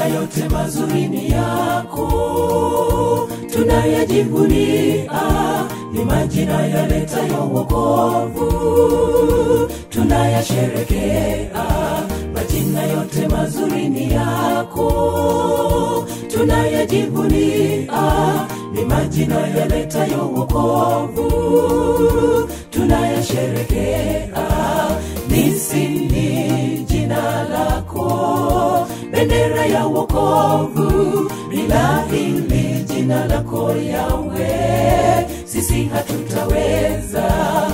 majina yote mazuri ni yako, tunayajivunia ni majina yaletayo wokovu, tunayasherekea majina yote mazuri ni yako, tunayajivunia ni majina yaletayo wokovu, tunayasherekea nisini jina lako, bendera ya wokovu, bila hili jina lako Yawe, sisi hatutaweza.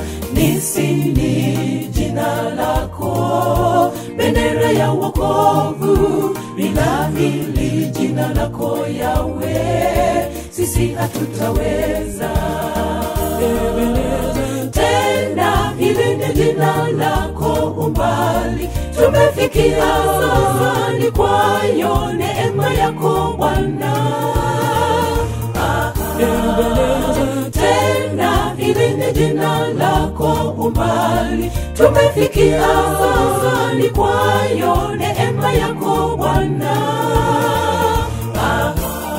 Nisini jina lako, bendera ya wokovu, bila hili jina lako Yawe, sisi hatutaweza. Tena hili ni jina lako umbali tumefikia sasa, ni kwayo neema yako Bwana. Ah, Tena hili ni jina lako umbali tumefikia sasa, ni kwayo neema yako Bwana. Ah,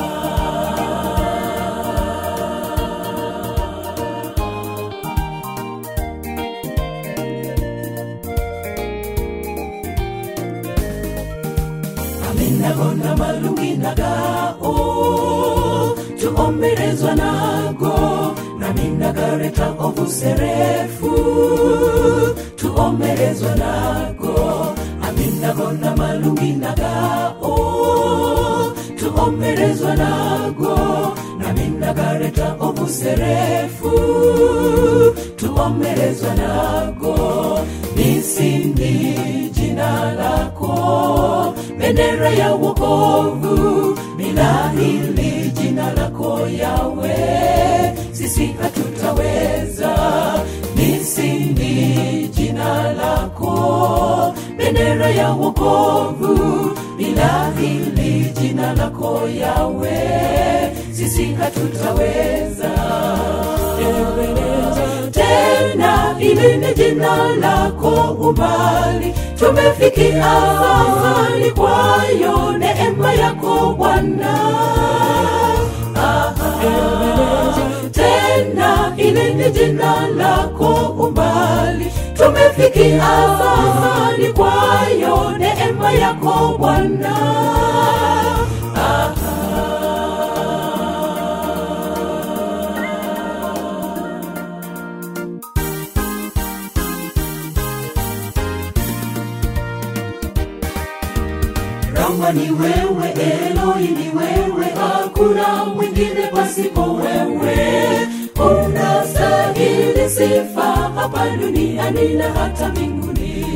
aminagona malungi nagao tuomerezwa nago naminagareta ovuserefu tuomerezwa nago aminagona malungi nagao tuomerezwa nago naminagareta ovuserefu tuomerezwa nago nisindi jina lako bendera ya wokovu, bila hili jina lako Yawe, sisi hatutaweza. Nisindi jina lako, bendera ya wokovu, bila hili jina lako Yawe, sisi hatutaweza. Tena hili ni jina lako umbali tumefikia sasa, ni kwayo neema yako Bwana. Ah, Tena hili ni jina lako umbali tumefikia sasa, ni kwayo neema yako Bwana. Ah, Rama ni wewe, Eloi ni wewe, hakuna mwingine pasipo wewe. Unastahili sifa hapa duniani na hata mbinguni.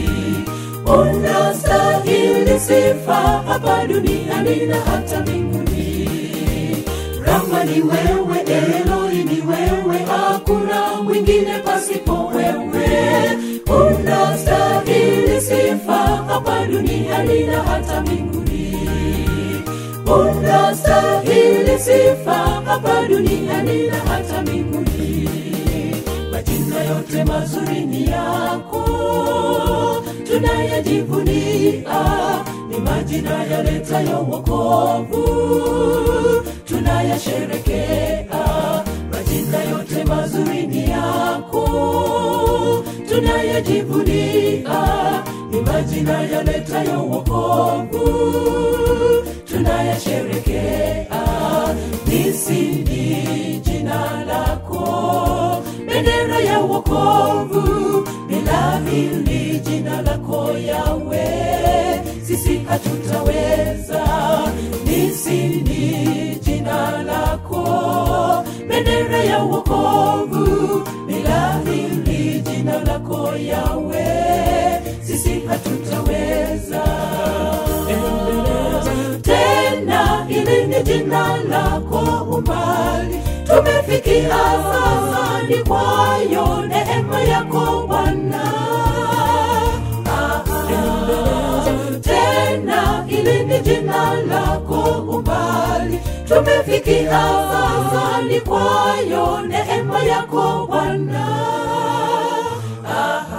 Unastahili sifa hapa duniani na hata mbinguni. Rama ni wewe, Eloi ni wewe, hakuna mwingine pasipo wewe. Unastahili sifa hapa duniani na hata mbinguni. Unastahili sifa hapa duniani na hata mbinguni. Majina yote mazuri ni yako, tunayajivunia, ni majina yaletayo wokovu, tunayasherekea. Majina yote mazuri ni yako, tunayajivunia, ni majina yaletayo wokovu, tunayasherekea. Nisindi jina lako, bendera ya wokovu, bila hili jina lako Yawe, sisi hatutaweza. Nisindi jina lako, bendera ya wokovu, bila hili jina lako Yawe, sisi hatutaweza. Tena hili ni jina lako umbali tumefikia sasa, ni kwayo neema yako Bwana. Ah, Tena hili ni jina lako umbali tumefikia sasa, ni kwayo neema yako Bwana. Ah,